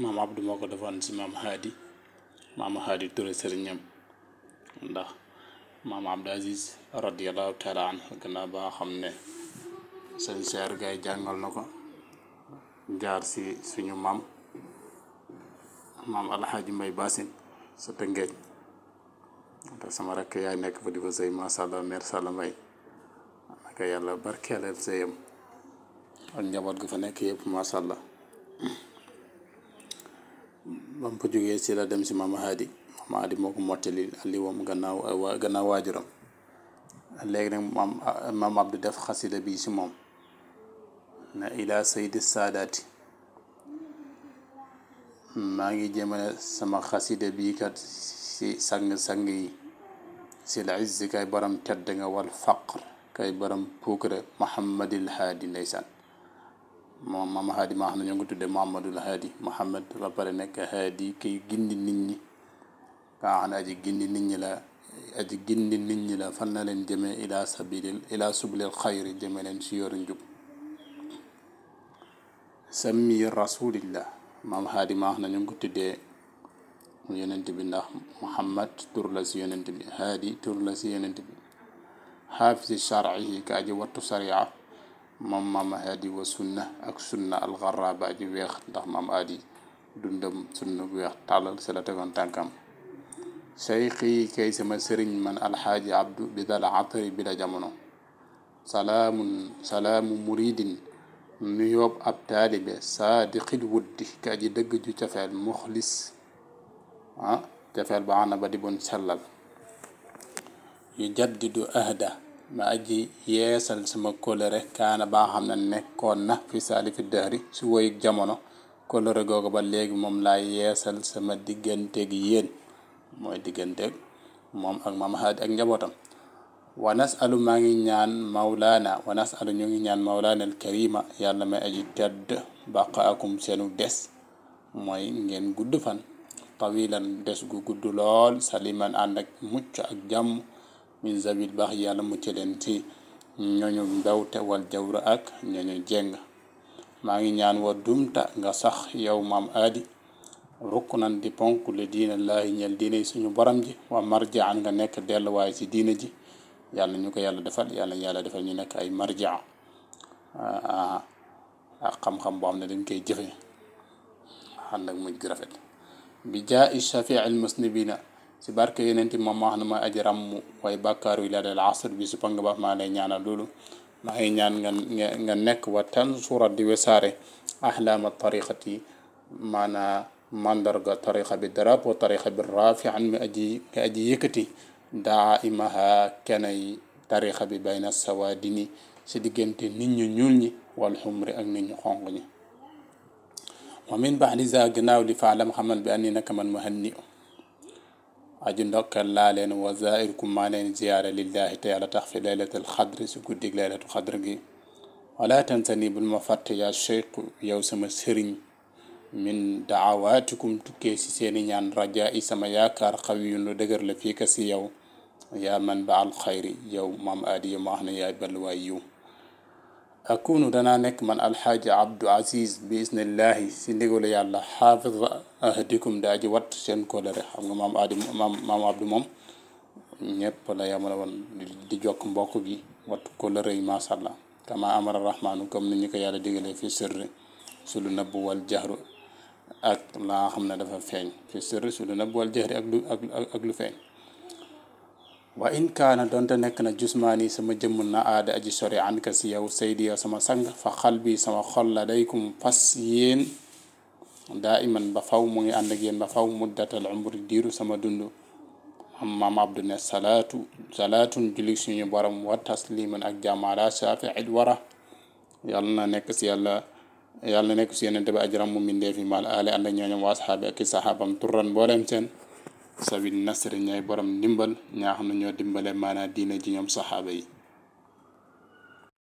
maam Abdou moo ko defoon si maam Haadi maam Haadi Touré sëriñam ndax maam Abdou Aziz radiallahu taala anhu gannaaw ba nga xam ne sëñ Seer Gaay jàngal na ko jaar si suñu maam maam alxaaji mbay basin sa tëngeej te sama rakk yaay nekk fa di fa sëy masha Allah mère Salla Mbay naka yàlla barkeelal sëyam ak njaboot gu fa nekk yëpp masha Allah ba mu fa jógee si la dem si maam Haadi maam Haadi moo ko mottali li wam gannaaw gannaaw waajuram léegi nag maam maam Abdou def xasida bi si moom na ila saydi saadaati maa ngi jëmale sama xasida bii kat si sang-sang yi si la izzi kay borom tedd nga wal faqr kay borom puukare Muhammadil Haadi ndeysaan moom maam Haadi maa xam ne ñoo ngi tuddee Muhammadul Haadi Muhammad ba pare nekk Haadi kay gindi nit ñi kaa xam ne aji gindi nit ñi la aji gindi nit ñi la fan na leen jëmee ila sabilil ila sublil xayri jëmee leen si yoru njub sammi rasulillah maam Haadi maa xam ne ñu ngi ko tuddee yonent bi ndax Muhammad tur la si yonent bi Haadi tur la si yonent bi xaafisi sharcihi ka aji wattu sariya moom maam Haadi wa sunna ak sunna alxaraba aji weex ndax maam Haadi dundam sunna bu weex tàllal si la tegoon tànkam seyxi kay sama sëriñ man alxaaji abdu bi dal atari bi la jamono salaamun salaamu muridin nu yóbbu ab taalibe saadiqil wuddi ka aji dëgg ju cafeel muxlis ah cafeel ba xana ba di bon sellal yu jaddidu ahda ma aji yeesal sama kóllëre kaana ba xam ne nekkoon na fi saali fi dëhri si woyug jamono kóllëre googu ba léegi moom laa yeesal sama digganteeg yéen mooy digganteeg moom ak maam Haadi ak njabootam wa nasalu maa ngi ñaan mawlaana wa nasalu ñu ngi ñaan mawlaana al karima yàlla may aji tedd baqaakum seenu des mooy ngeen gudd fan tawilan des gu gudd lool saliman ànd ak mucc ak jàmm min zabil baax yàlla mucc leen ci ñooñu mbewte wal jawra ak ñooñu jeng maa ngi ñaan wa dumta nga sax yow maam aadi rukk nan di ponk le diina laahi ñel diine suñu borom ji wa marjaan nga nekk delluwaay ci diina ji yàlla ñu ko yàlla defal yàlla yàlla defal ñu nekk ay marjaa ak xam-xam boo xam ne dañ koy jëfe ànd ak mujj gu rafet bi jaa i shafii al musnibina si barke yeneen moom maa xam ne mooy aji ràmm way bàkkaaru ila del asr bi su pang ba maa lay ñaanal loolu maa ngi ñaan nga nga nekk wa tansura di wesaare ahlaama tariqati maanaa mandarga tariqa bi drapeau tariqa bi rafian mi aji mi aji yëkkati daa imaha kenay tariqa bi bayna sawaadini si diggante nit ñu ñuul ñi wal xumri ak nit ñu xonq ñi wa min baxdi za gannaaw li faalam xamal bi anni naka man muhanni aju ndokkal laa leen wa zairkum maa leen ziyaara lillahi te yàlla tax fi laylatul xadri si guddig laylatu xadr gi wala tansani bul ma fàtte yaa cheikh yow sama sëriñ min daawaatikum tukkee si seeni ñaan raja i sama yaakaar xawiyun lu dëgër la fii ka si yow yaa man ba al xayri yow maam aadi yow ma wax ne yaay balluwaay yiw akunu danaa nekk man alxaaji abdu aziz bi isnillahi si ndigalu yàlla xaafid ahdikum daa ji watt seen kóllëre xam nga maam aadi maam maam abdu moom ñëpp la yamala woon di jokk mbokk gi watt kóllëre yi masha allah kama amara rahmaanu comme ni ñu ko yàlla digalee fi sirri su lu nëbb wal jaxru ak la nga xam ne dafa feeñ fi sirri su lu nëbb wal jaxri ak lu ak lu feeñ wa in kaana donte nekk na jusmaani sama jëmm na aada aji sori an ka si yow saydi yow sama sang fa xal bi sama xol la day kum fas yéen daa iman ba faw mu ngi ànd ak yéen ba faw muddatal umri diiru sama dund maam abdu ne salaatu salaatun julik suñu borom wa tasliman ak jàmmala shafiil wara yàlla na nekk si yàlla yàlla na nekk si yenente bi ajram mu mindee fi maal aale ànd ak ñooñom waa saxaabi ak i saxaabam turran mbooleem seen sabil nasri ñooy borom ndimbal ñaa xam ne ñoo dimbale maanaa diina ji ñoom saxaaba yi